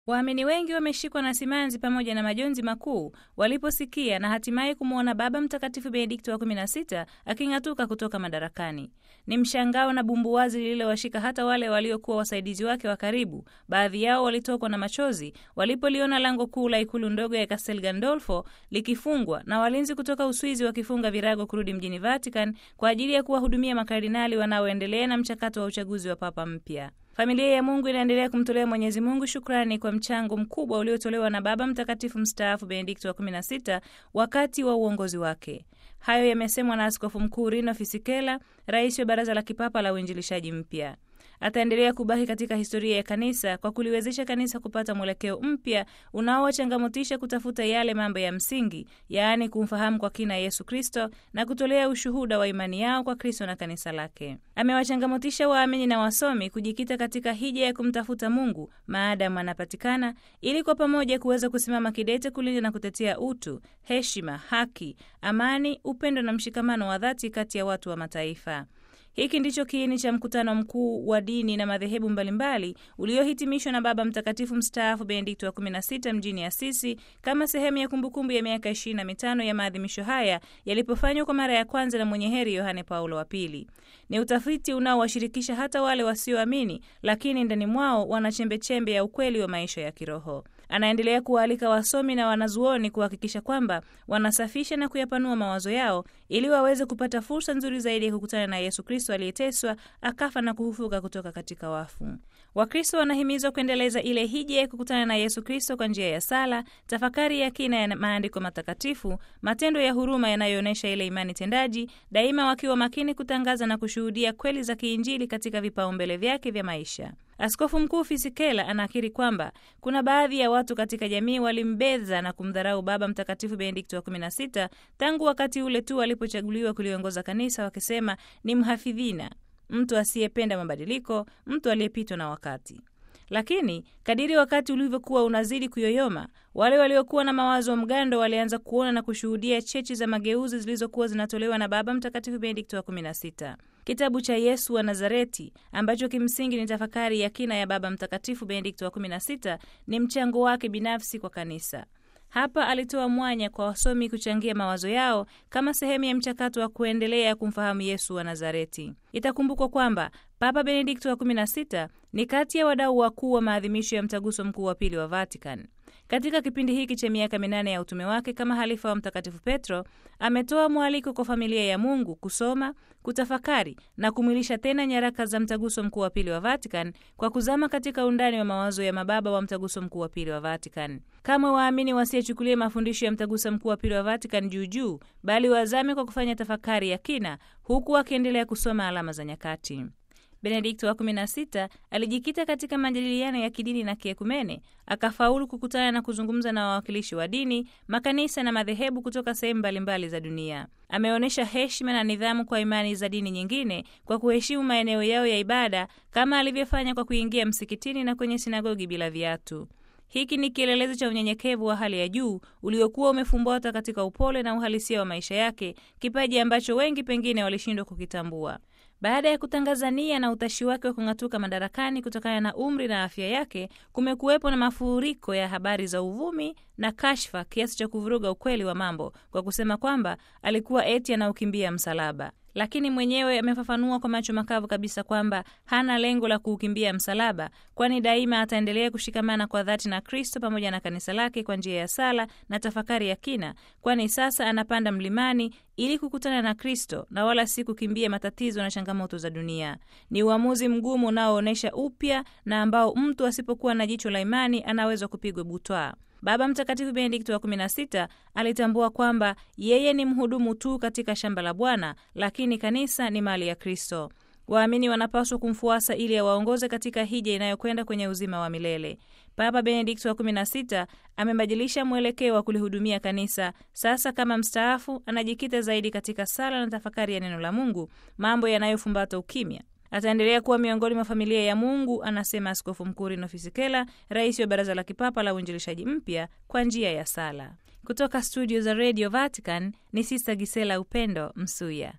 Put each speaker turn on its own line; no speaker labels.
Waamini wengi wameshikwa na simanzi pamoja na majonzi makuu waliposikia na hatimaye kumwona Baba Mtakatifu Benedikto wa 16 aking'atuka kutoka madarakani. Ni mshangao na bumbuwazi lililowashika hata wale waliokuwa wasaidizi wake wa karibu. Baadhi yao walitokwa na machozi walipoliona lango kuu la ikulu ndogo ya Castel Gandolfo likifungwa na walinzi kutoka Uswizi wakifunga virago kurudi mjini Vatican kwa ajili ya kuwahudumia makardinali wanaoendelea na mchakato wa uchaguzi wa papa mpya. Familia ya Mungu inaendelea kumtolea Mwenyezi Mungu shukrani kwa mchango mkubwa uliotolewa na Baba Mtakatifu mstaafu Benedikto wa 16 wakati wa uongozi wake. Hayo yamesemwa na Askofu Mkuu Rino Fisichella, rais wa Baraza la Kipapa la Uinjilishaji Mpya. Ataendelea kubaki katika historia ya kanisa kwa kuliwezesha kanisa kupata mwelekeo mpya unaowachangamotisha kutafuta yale mambo ya msingi, yaani kumfahamu kwa kina Yesu Kristo na kutolea ushuhuda wa imani yao kwa Kristo na kanisa lake. Amewachangamotisha waamini na wasomi kujikita katika hija ya kumtafuta Mungu maadamu anapatikana, ili kwa pamoja kuweza kusimama kidete kulinda na kutetea utu, heshima, haki, amani, upendo na mshikamano wa dhati kati ya watu wa mataifa. Hiki ndicho kiini cha mkutano mkuu wa dini na madhehebu mbalimbali uliohitimishwa na Baba Mtakatifu mstaafu Benedikto wa 16 mjini Asisi kama sehemu ya kumbukumbu ya miaka 25 ya maadhimisho haya yalipofanywa kwa mara ya kwanza na mwenye heri Yohane Paulo wa Pili. Ni utafiti unaowashirikisha hata wale wasioamini, lakini ndani mwao wana chembechembe ya ukweli wa maisha ya kiroho. Anaendelea kuwaalika wasomi na wanazuoni kuhakikisha kwamba wanasafisha na kuyapanua mawazo yao ili waweze kupata fursa nzuri zaidi ya kukutana na Yesu Kristo aliyeteswa, akafa na kufufuka kutoka katika wafu. Wakristo wanahimizwa kuendeleza ile hija ya kukutana na Yesu Kristo kwa njia ya sala, tafakari ya kina ya maandiko matakatifu, matendo ya huruma yanayoonyesha ile imani tendaji, daima wakiwa makini kutangaza na kushuhudia kweli za kiinjili katika vipaumbele vyake vya maisha. Askofu Mkuu Fisichella anakiri kwamba kuna baadhi ya watu katika jamii walimbeza na kumdharau Baba Mtakatifu Benedikto wa 16 tangu wakati ule tu alipochaguliwa kuliongoza kanisa, wakisema ni mhafidhina, mtu asiyependa mabadiliko, mtu aliyepitwa na wakati. Lakini kadiri wakati ulivyokuwa unazidi kuyoyoma, wale waliokuwa na mawazo mgando walianza kuona na kushuhudia chechi za mageuzi zilizokuwa zinatolewa na Baba Mtakatifu Benedikto wa 16. Kitabu cha Yesu wa Nazareti ambacho kimsingi ni tafakari ya kina ya Baba Mtakatifu Benedikto wa 16 ni mchango wake binafsi kwa kanisa. Hapa alitoa mwanya kwa wasomi kuchangia mawazo yao kama sehemu ya mchakato wa kuendelea kumfahamu Yesu wa Nazareti. Itakumbukwa kwamba Papa Benedikto wa 16 ni kati ya wadau wakuu wa maadhimisho ya mtaguso mkuu wa pili wa Vatican. Katika kipindi hiki cha miaka minane ya utume wake kama halifa wa Mtakatifu Petro, ametoa mwaliko kwa familia ya Mungu kusoma, kutafakari na kumwilisha tena nyaraka za mtaguso mkuu wa pili wa Vatican kwa kuzama katika undani wa mawazo ya mababa wa mtaguso mkuu wa pili wa Vatican. Kama waamini wasiyechukulia mafundisho ya mtaguso mkuu wa pili wa Vatican juu juu, bali wazame kwa kufanya tafakari ya kina, huku wakiendelea kusoma alama za nyakati. Benedikto wa 16 alijikita katika majadiliano ya kidini na kiekumene, akafaulu kukutana na kuzungumza na wawakilishi wa dini, makanisa na madhehebu kutoka sehemu mbalimbali za dunia. Ameonyesha heshima na nidhamu kwa imani za dini nyingine kwa kuheshimu maeneo yao ya ibada, kama alivyofanya kwa kuingia msikitini na kwenye sinagogi bila viatu. Hiki ni kielelezo cha unyenyekevu wa hali ya juu uliokuwa umefumbata katika upole na uhalisia wa maisha yake, kipaji ambacho wengi pengine walishindwa kukitambua. Baada ya kutangaza nia na utashi wake wa kung'atuka madarakani kutokana na umri na afya yake, kumekuwepo na mafuriko ya habari za uvumi na kashfa kiasi cha kuvuruga ukweli wa mambo kwa kusema kwamba alikuwa eti anaukimbia msalaba lakini mwenyewe amefafanua kwa macho makavu kabisa kwamba hana lengo la kuukimbia msalaba, kwani daima ataendelea kushikamana kwa dhati na Kristo pamoja na kanisa lake kwa njia ya sala na tafakari ya kina, kwani sasa anapanda mlimani ili kukutana na Kristo na wala si kukimbia matatizo na changamoto za dunia. Ni uamuzi mgumu unaoonyesha upya na ambao mtu asipokuwa na jicho la imani anaweza kupigwa butwaa. Baba Mtakatifu Benedikto wa 16 alitambua kwamba yeye ni mhudumu tu katika shamba la Bwana, lakini kanisa ni mali ya Kristo. Waamini wanapaswa kumfuasa ili awaongoze katika hija inayokwenda kwenye uzima wa milele. Papa Benedikto wa 16 amebadilisha mwelekeo wa kulihudumia kanisa. Sasa kama mstaafu, anajikita zaidi katika sala na tafakari ya neno la Mungu, mambo yanayofumbata ukimya. Ataendelea kuwa miongoni mwa familia ya Mungu, anasema Askofu Mkuu Rino Fisichella, rais wa Baraza la Kipapa la Uinjilishaji Mpya, kwa njia ya sala. Kutoka studio za Radio Vatican ni Sista Gisela Upendo Msuya.